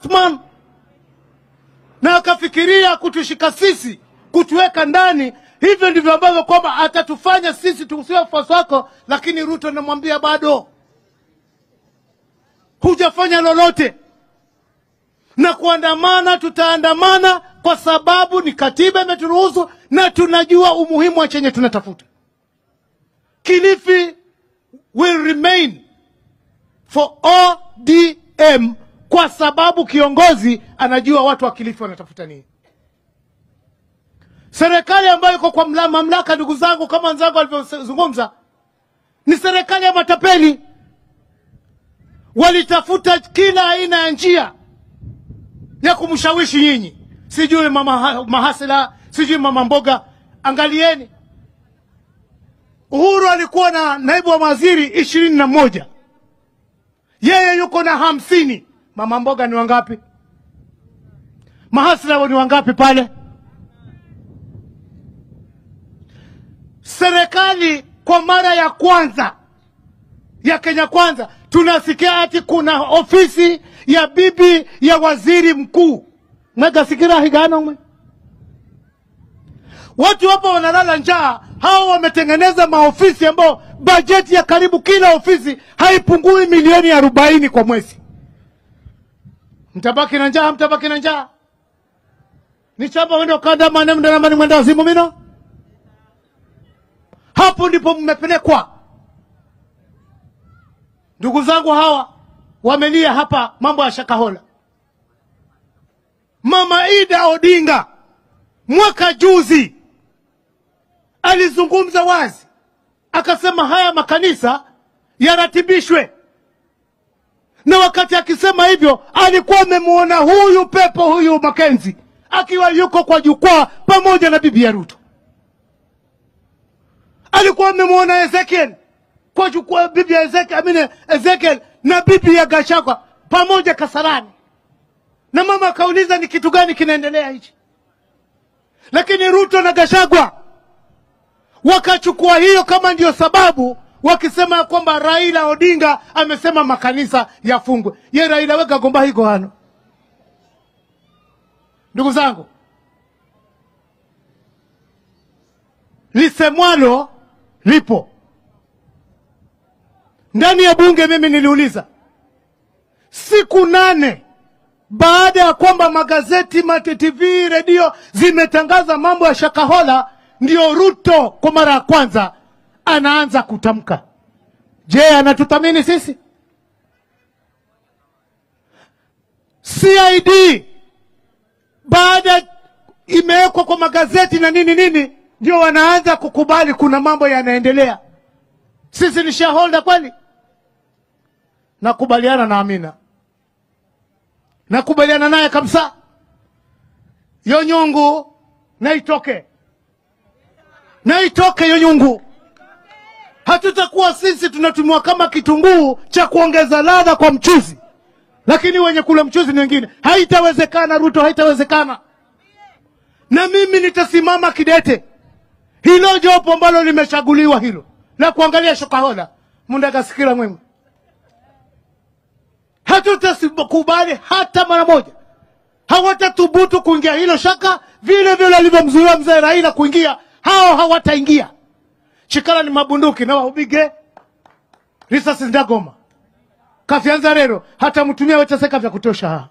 Othman na akafikiria kutushika sisi, kutuweka ndani. Hivyo ndivyo ambavyo kwamba atatufanya sisi tusiwe wafuasi wako, lakini Ruto anamwambia bado hujafanya lolote, na kuandamana, tutaandamana kwa sababu ni katiba imeturuhusu na tunajua umuhimu wa chenye tunatafuta. Kilifi will remain for ODM kwa sababu kiongozi anajua watu wa Kilifi wanatafuta nini. Serikali ambayo iko kwa mla- mamlaka, ndugu zangu, kama wenzangu walivyozungumza, ni serikali ya matapeli. Walitafuta kila aina ya njia ya kumshawishi nyinyi, sijui mama ha- mahasila, sijui mama mboga. Angalieni, Uhuru alikuwa na naibu wa waziri ishirini na moja yeye yuko na hamsini. Mama mboga ni wangapi? Mahasla ni wangapi pale? Serikali kwa mara ya kwanza ya Kenya Kwanza tunasikia ati kuna ofisi ya bibi ya waziri mkuu. Mwegasikira higano mwe watu hapo wanalala njaa. Hao wametengeneza maofisi ambao bajeti ya karibu kila ofisi haipungui milioni arobaini kwa mwezi. Mtabaki na njaa, mtabaki na njaa. Ni chamba wendo kanda mane mndana mani mwenda wazimu mino. Hapo ndipo mmepelekwa. Ndugu zangu hawa wamelia hapa mambo ya Shakahola. Mama Ida Odinga mwaka juzi alizungumza wazi akasema haya makanisa yaratibishwe, na wakati akisema hivyo alikuwa amemuona huyu pepo huyu Makenzi akiwa yuko kwa jukwaa pamoja na bibi ya Ruto. Alikuwa amemuona Ezekiel kwa jukwaa, bibi ya Ezekiel, amine Ezekiel na bibi ya Gachagua pamoja Kasarani, na mama akauliza ni kitu gani kinaendelea hichi lakini Ruto na Gachagua wakachukua hiyo kama ndio sababu, wakisema ya kwamba Raila Odinga amesema makanisa yafungwe. Ye Raila weka gomba hiko hano. Ndugu zangu, lisemwalo lipo ndani ya bunge. Mimi niliuliza siku nane baada ya kwamba magazeti mate TV redio zimetangaza mambo ya Shakahola, ndio Ruto kwa mara ya kwanza anaanza kutamka. Je, anatuthamini sisi? CID baada imewekwa kwa magazeti na nini nini, ndio wanaanza kukubali kuna mambo yanaendelea. Sisi ni shareholder kweli? Nakubaliana na Amina nakubaliana naye kabisa. Yo nyungu na itoke, na itoke yo nyungu. Hatutakuwa sisi tunatumiwa kama kitunguu cha kuongeza ladha kwa mchuzi, lakini wenye kula mchuzi ni wengine. Haitawezekana Ruto, haitawezekana. Na mimi nitasimama kidete, hilo jopo ambalo limechaguliwa hilo la kuangalia Shakahola Mundagasikira Mwemwe hatutakubali hata mara moja. Hawatathubutu kuingia hilo shaka, vile vile alivyomzuia mzee Raila kuingia, hao hawataingia. Chikala ni mabunduki na wahubige risasi ndagoma kafyanza rero hata mtumia weteseka vya kutosha